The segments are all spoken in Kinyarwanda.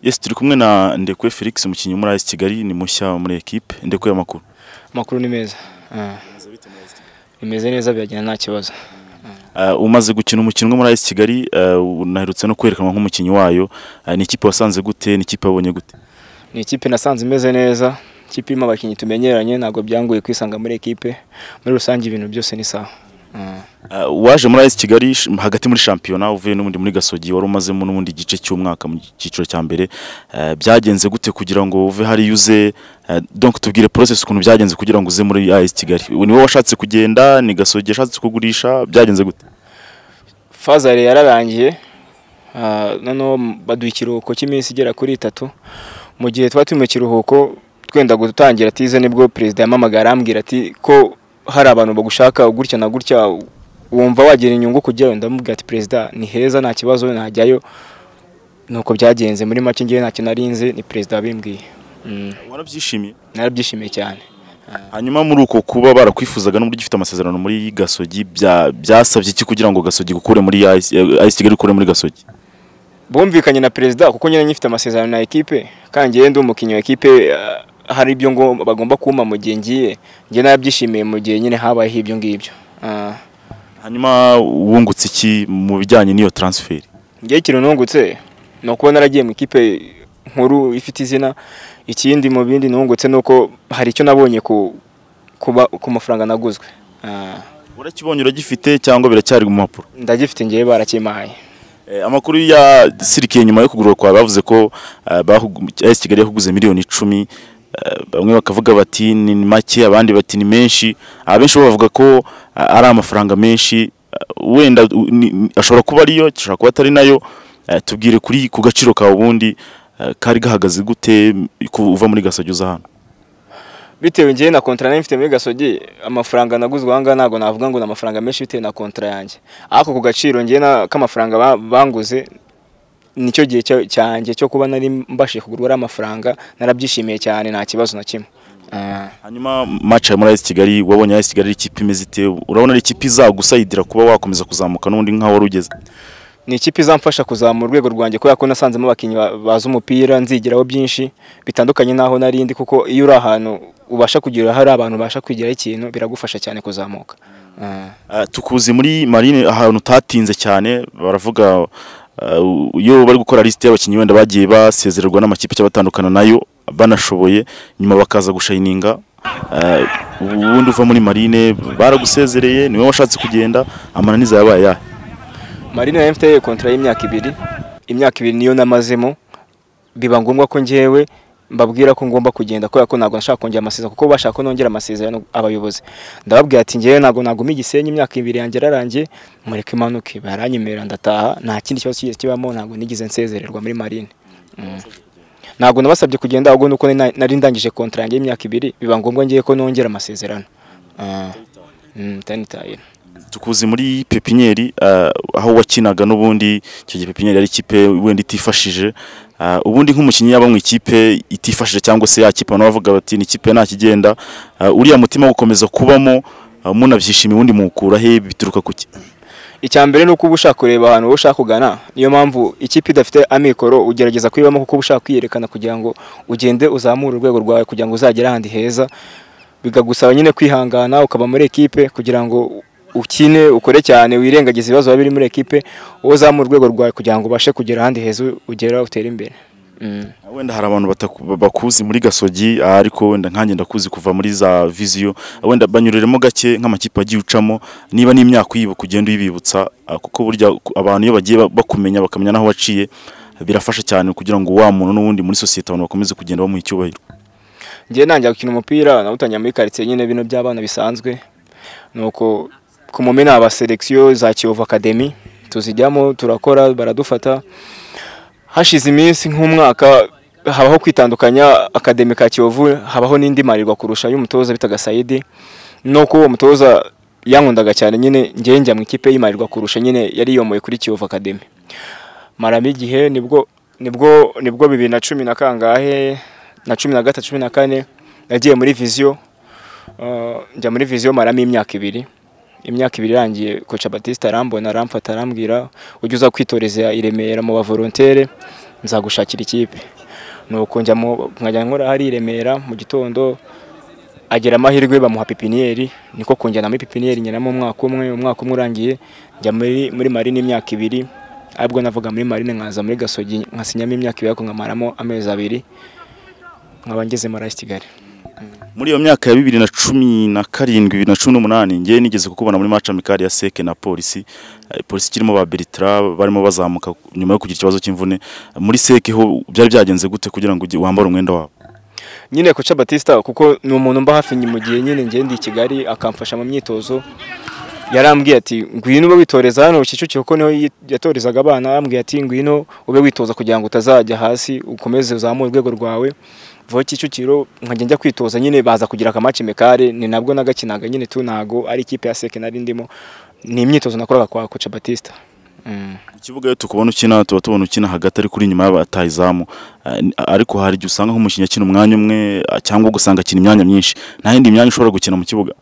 Yes turi kumwe na Ndekwe Felix umukinnyi wo muri AS Kigali ni mushya muri equipe Ndekwe amakuru amakuru ni meza Ah, bimeze neza biragenda nta kibazo uh, umaze gukina umukino umwe muri AS Kigali uh, unaherutse no kwerekanwa nk'umukinnyi wayo uh, ni ikipe wasanze gute ni ikipe wabonye gute ni ikipe nasanze imeze neza ikipe irimo abakinnyi tumenyeranye ntabwo byangoye kwisanga muri ekipe muri rusange ibintu byose ni sawa Ah, uh, waje muri AS Kigali sh- hagati muri shampiyona uvuye n'ubundi muri Gasogi wari umazemo n'ubundi igice cy'umwaka mu cyiciro cya mbere uh, byagenze gute kugira ngo uve hari yuze uh, donc tubwire process ukuntu byagenze kugira ngo uze muri AS Kigali ni wowe washatse kugenda ni Gasogi yashatse kugurisha byagenze gute fazari yararangiye Ah, noneho baduha ikiruhuko cy'iminsi igera kuri itatu mu gihe twari turi mu kiruhuko twenda gutangira tize nibwo perezida yamamagaye arambwira ati ko hari abantu bagushaka gutya na gutya wumva wagira inyungu kujyayo ndamubwira ati perezida ni heza nta kibazo najyayo nuko byagenze muri make ngewe ntacyo narinze ni perezida wabimbwiye Mm, warabyishimiye narabyishimiye cyane hanyuma muri uko kuba barakwifuzaga n'uburyo ufite amasezerano muri gasogi bya- byasabye iki kugira ngo gasogi gukure muri AS eh, AS kigali gukure muri gasogi bumvikanye na perezida kuko nyine nyifite amasezerano na ekipe kandi njyewe ndi umukinnyi wa ekipe ah, hari ibyo ngo bagomba kumpa mu gihe ngiye njye narabyishimiye mu gihe nyine habayeho ibyo ngibyo Ah, hanyuma wungutse iki mu bijyanye n'iyo transfer njye ikintu nungutse ni ukuba naragiye mu ikipe nkuru ifite izina ikindi mu bindi nungutse ni uko hari icyo nabonye ku kuba ku mafaranga naguzwe Ah, urakibonye uragifite cyangwa biracyari mu mpapuro ndagifite njyewe barakimpaye Eh, amakuru yasirikiye nyuma yo kugurwa kwawe bavuze ko eh, bahugu- AS kigali yakuguze miliyoni icumi eh, bamwe bakavuga bati ni make abandi bati ni menshi abenshi bo bavuga ko eh, ari amafaranga menshi eh, wenda u- ni- ni- ashobora kuba ariyo ashobora kuba atari nayo Eh, tubwire kuri ku gaciro kawe ubundi eh, kari gahagaze gute uva muri gasogi uza hano bitewe njyewe na kontara nari mfite muri gasogi amafaranga naguzwe ahangaha ntabwo navuga ngo ni amafaranga menshi bitewe na kontara yanjye ariko ku gaciro njyewe na- k'amafaranga ba- banguze nicyo gihe cya- cyanjye cyo kuba nari mbashije kugurwa ari amafaranga narabyishimiye cyane nta kibazo na kimwe Ah. hanyuma match ya muri AS Kigali wabonye AS Kigali ari ikipe imeze ite urabona ari ikipe izagusayidira kuba wakomeza kuzamuka n'ubundi nkaho wari ugeze ni ikipe izamfasha kuzamura urwego rwanjye kubera ko nasanzemo abakinnyi ba- bazi umupira nzigiraho byinshi bitandukanye n'aho nari ndi kuko iyo uri ahantu ubasha kugira hari abantu ubasha kwigiraho ikintu biragufasha cyane kuzamuka Ah. Ah, tukuzi muri marine ahantu utatinze cyane baravuga ah, iyo bari gukora lisite y'abakinnyi wenda bagiye basezererwa n'amakipe cyangwa batandukana nayo banashoboye nyuma bakaza gushayininga Ah, ubundi uva muri marine baragusezereye niwe washatse kugenda amananiza yabaye yahe marina yari mfite kontara y'imyaka ibiri imyaka ibiri niyo namazemo biba ngombwa ko njyewe mbabwira ko ngomba kugenda kubera ko ntabwo nashaka kongera amasezerano kuko bashaka ko nongera amasezerano abayobozi ndababwira ati njyewe ntabwo naguma igisenyi imyaka ibiri yanjye yararangiye mureke imanuke baranyemerera ndataha nta kindi kibazo kigeze kibamo ntabwo nigeze nsezererwa muri marine Mm. ntabwo nabasabye kugenda ahubwo nuko nari- nari ndangije kontara yanjye y'imyaka ibiri biba ngombwa ngiye ko nongera amasezerano Ah. Mm, itanitaye. tukuzi muri pepiniyeri ah, aho wakinaga n'ubundi icyo gihe pepiniyeri yari ikipe wenda itifashije Ah, ubundi nk'umukinnyi yaba mu ikipe itifashije cyangwa se yakipe abantu bavuga bati ni ikipe nta kigenda Ah, uriya mutima wo gukomeza kubamo ah, munabyishimiye ubundi muwukura he bituruka ku ki icya mbere ni uko uba ushaka kureba ahantu wowe ushaka kugana niyo mpamvu ikipe idafite amikoro ugerageza kuyibamo kuko uba ushaka kwiyerekana kugira ngo ugende uzamure urwego rwawe kugira ngo uzagere ahandi heza bikagusaba nyine kwihangana ukaba muri ekipe kugira ngo ukine ukore cyane wirengagize ibibazo biba biri muri ekipe wowe uzamure urwego rwawe kugira ngo ubashe kugera ahandi heza ugera utere imbere Mm. wenda hari abantu bataku- bakuzi muri gasogi ah, ariko wenda nkanjye ndakuzi kuva muri za viziyo wenda banyureremo gake nk'amakipe agiye ucamo niba n'imyaka uyibuka ugenda uyibibutsa ah, kuko burya ku- abantu iyo bagiye ba- bakumenya bakamenya n'aho waciye birafasha cyane kugira ngo wa muntu n'ubundi muri sosiyete abantu bakomeze kugenda bamuha icyubahiro ngiye nanjya gukina umupira nawutangira muri karitsiye nyine bino by'abana bisanzwe nuko ku mumena aba seleksiyo za kiyovu akademi tuzijyamo turakora baradufata hashize iminsi nk'umwaka habaho kwitandukanya akademi ka kiyovu habaho n'indi marirwa kurusha y'umutoza bitaga sayidi nuko uwo mutoza yankundaga cyane nyine ngewe njya mu ikipe y'imarirwa kurusha nyine yari yomoye kuri kiyovu akademi maramo igihe nibwo nibwo nibwo bibiri na cumi na kangahe na cumi na gatatu cumi na kane nagiye muri viziyo Uh, njya muri viziyo maramo imyaka ibiri imyaka ibiri irangiye koca batista arambona aramfata arambwira ujya uza kwitoreza i remera mu bavolontere nzagushakira ikipe nuko njyamo nkajya nkora hari i Remera mu gitondo agira amahirwe bamuha pipiniyeri niko kunjyanamo ipipiniyeri njyanamo umwaka umwe umwaka umwe urangiye njya muri muri marine imyaka ibiri ahubwo navuga muri marine nkaza muri gasogi nkasinyamo imyaka ibiri ariko nkamaramo amezi abiri nkaba ngeze marayi kigali muri iyo myaka ya bibiri na cumi na karindwi bibiri na cumi n'umunani njye nigeze kukubona muri maca mikari ya seke na polisi Eh, polisi kirimo ba Bertra barimo bazamuka nyuma yo kugira ikibazo cy'imvune muri seke ho byari byagenze gute kugira ngo ujye- wambare umwenda wabo nyine Koca Batista kuko ni umuntu mba hafi mu gihe nyine ngiye ndi i Kigali akamfasha mu myitozo yarambwiye ati ngwino ube witoreza hano Kicukiro kuko niho yi- yatorezaga abana arambwiye ati ngwino ube witoza kugira ngo utazajya hasi ukomeze uzamure urwego rwawe vuba Kicukiro nkajya njya kwitoza nyine baza kugira akamaci mekare ni nabwo nagakinaga nyine tu ntago ari ikipe ya seke nari ndimo ni imyitozo nakoraga kwa Koca Batista Mm. ikibuga iyo tukubona ukina tuba tubona ukina hagati ariko uri inyuma y'abatayizamu Eh, n- ariko hari igihe usanga nk'umukinnyi akina umwanya umwe eh, cyangwa ugasanga akina imyanya myinshi nta yindi myanya ushobora gukina mu kibuga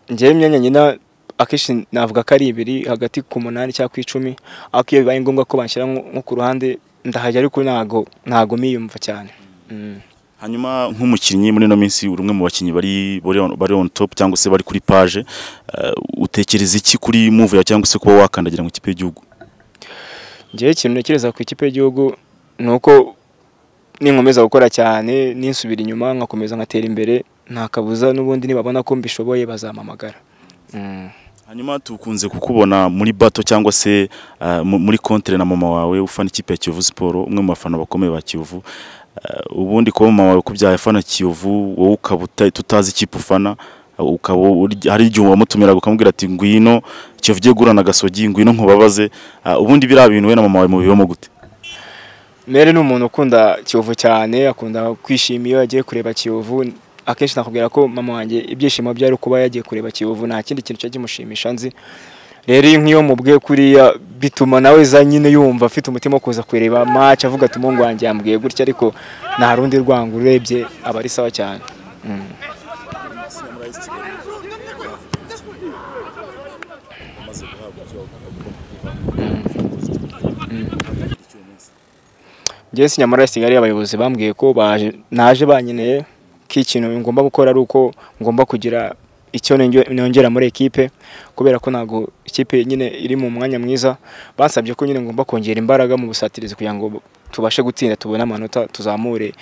njyewe imyanya nyina akenshi navuga ko ari ibiri hagati ku munani cyangwa ku icumi ariko iyo bibaye ngombwa ko banshyira nko nko ku ruhande ndahajya ariko ntago ntago miyumva cyane Mm. hanyuma nk'umukinnyi muri ino minsi uri umwe mu bakinnyi bari bari on- bari on top cyangwa se bari kuri page eh, utekereza iki kuri move yawe cyangwa se kuba wakandagira mu ikipe y'igihugu njyewe ikintu ntekereza ku ikipe y'igihugu ni uko ninkomeza gukora cyane ninsubira inyuma nkakomeza ngatera imbere nta kabuza n'ubundi nibabona ko mbishoboye bazampamagara Mm. hanyuma tukunze kukubona muri bato cyangwa se eh, mu- muri kontere na mama wawe ufana ikipe ya Kiyovu Sport umwe mu bafana bakomeye ba Kiyovu Eh, ubundi kuba mama wawe kubyaye afana Kiyovu wowe ukaba uta- tutazi ikipe ufana eh, ukaba uri- hari igihe wamutumira ukamubwira ati ngwino Kiyovu ugiye guhura na gasogi ngwino nkubabaze Eh, ubundi biriya bintu we na mama wawe mubibamo gute Mere ni umuntu ukunda Kiyovu cyane akunda kwishima iyo yagiye kureba Kiyovu akenshi nakubwira ko mama wanjye ibyishimo byari kuba yagiye kureba Kiyovu nta kindi kintu cyari kimushimisha nzi rero iyo nk'iyo mubwiye kuriya bituma nawe za nyine yumva afite umutima wo kuza kureba match avuga ati umuhungu wanjye yambwiye gutya ariko nta rundi rwango urebye aba ari sawa cyane Mm. njyewe sinyamara kigali abayobozi bambwiye ko baje naje banyeneye ko ikintu ngomba gukora ari uko ngomba kugira icyo nongera- nongera muri ekipe kubera ko ntabwo ikipe nyine iri mu mwanya mwiza basabye ko nyine ngomba kongera imbaraga mu busatirizi kugira ngo tubashe gutsinda tubone amanota tuzamure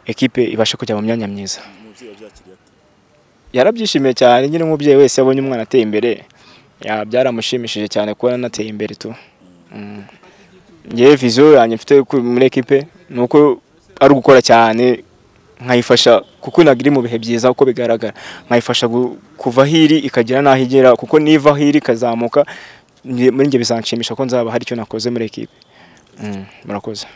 ekipe ibashe kujya mu myanya myiza yarabyishimiye cyane nyine nk'umubyeyi wese yabonye umwana ateye imbere ya byaramushimishije cyane kuba nateye imbere tu Mm. njyewe viziyo yanjye mfite ku- muri ekipe ni uko ari ugukora cyane nkayifasha kuko ntabwo iri mu bihe byiza uko bigaragara nkayifasha gu- kuva aho iri ikagera n'aho igera kuko niva aho iri ikazamuka nge- muri njye bizanshimisha ko nzaba hari icyo nakoze muri ekipe Mm, murakoze